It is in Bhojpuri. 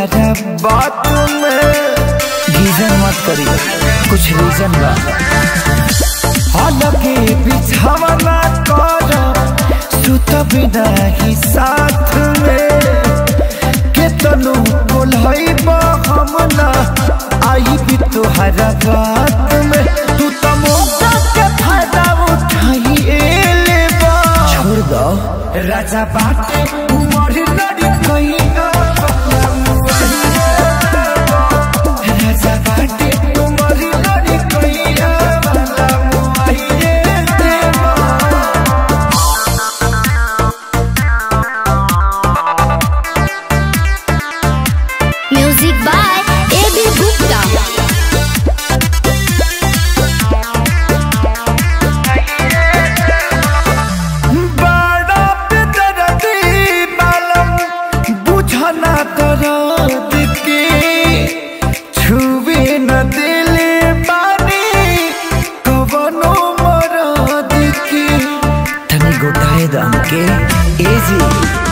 तुहरा बात में गीजन मत करी कुछ रीजन बा हालांकि बिछावना कर सुत बिना ही साथ में केतनो बोलई हमला आई भी तुहरा बात में तू तो मौका के फायदा उठाई एले बा छोड़ दो राजा बाटे उमर लड़ी कहिया राजा बाटे उमर लड़ी कहिया वाला मुआइये देवा Music by A.B. Gupta. बड़ा बेदर्दी बालम बुझना दर्द के छुए न दिले बानी कवनो मरद के तनी गोटाए दम के एजी